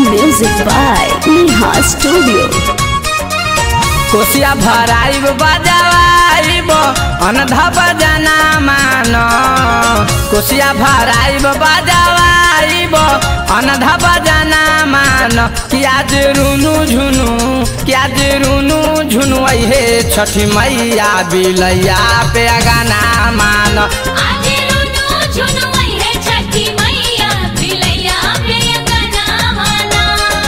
Music by Neha Studio. कोसिया भराइब बजावाइब अनधा बजना मान कोसिया भराइब बजावाइब अनधा बजना मान किया जे रुनु झुनु किया जे रुनु झुनु हे छठी मैया बिलैया पे गाना मान आजे रुनु झुनु आई है छठी मैया बिलैया पे अंगना माना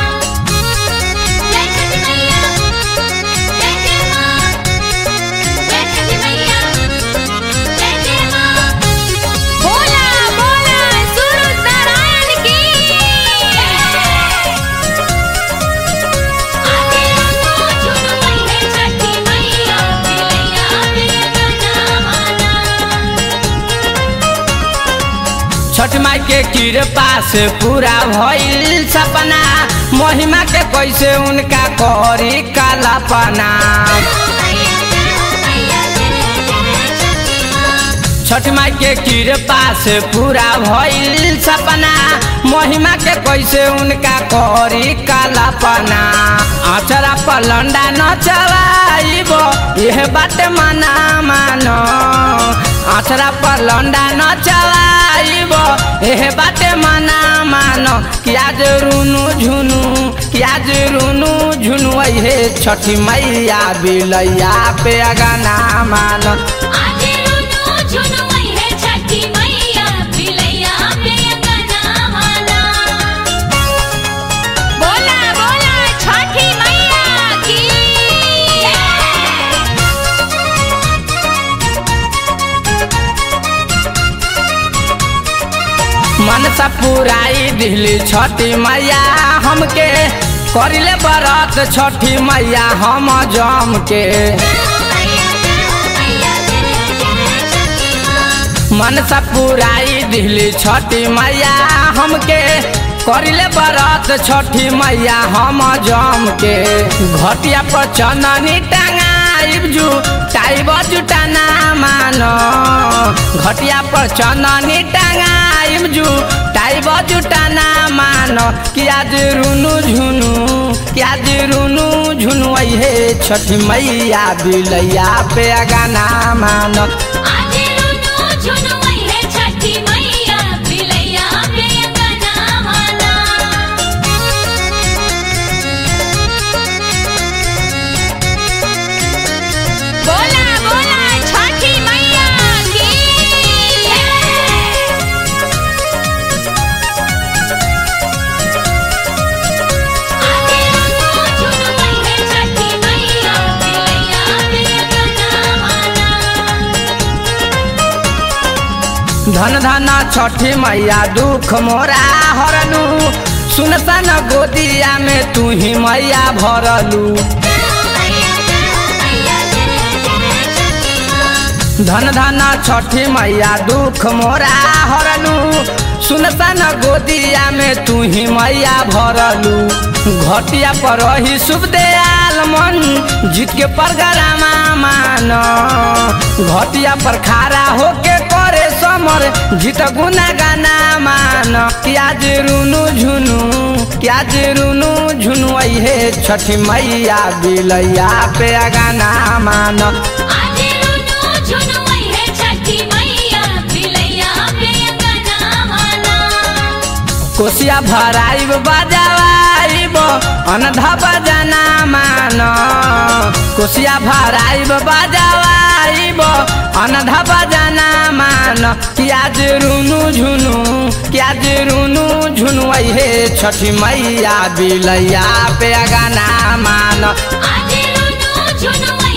जय छठी मैया जय जय माँ जय छठी मैया जय जय माँ बोला बोला सूरज नारायण की आजे रुनु झुनु आई है छठी मैया बिलैया पे अंगना माना छठ माई के कृपा से पूरा भइल सपना महिमा के कैसे उनका करी कालापना छठ माई के कृपा से पूरा भइल सपना महिमा के कैसे उनका करी कालापना अचरा पलंडा न चलाइब यह बात मना मानो अचरा पलंडा न चलाइब यह बात मना मानो किया जे रुनु झुनु किया जे रुनु झुनु हे छठी मैया बिलैया पे गाना मानो आजे रुनु झुनु आई है छठी मैया बिलैया पे अंगना माना बोला बोला छठी मैया की मनसा पुराई दिली छठी मैया हमके करिले बरत छठी मैया हम जम के मनसा पुराई दिली छठी मैया हमके करिले बरत छठी मैया हम जम के घटिया पर चननी टंगाइब जू टाइब जुटाना मानो घटिया पर चननी टंगाइब जू टाइब जुटाना मानो किया जे रुनु झुनु किया जे रुनु झुनु हे छठी मैया बिलैया पे गाना मानो आजे रुनु झुनु आई है छठी मैया बिलैया पे अंगना माना बोला बोला छठी मैया की आजे रुनु झुनु आई है छठी मैया बिलैया पे अंगना माना धन धन छठी मैया दुख मोरा हरलू सुनसान गोदिया में तू ही मैया भरलू धन धन छठी मैया दुख मोरा हरलू सुनसान गोदिया में तू ही मैया भरलू घटिया पर रही शुभ दयाल मन जीत के परगरामा मान घटिया पर खारा होके करे समर जीत गुना गाना मान क्या जे रुनु झुनु क्या जे रुनु झुनु हे छठी मैया बिलैया पे गाना मान आजे रुनु झुनु आई है छठी मैया बिलैया पे अंगना माना कोसिया भराइब बजावाइब अनधा बजना मान कोसिया भराइब बजावाइब अनधा बजना मान किया जे रुनु झुनु किया जे रुनु झुनु हे छठी मैया बिलैया पे गाना मान आजे रुनु झुनु आई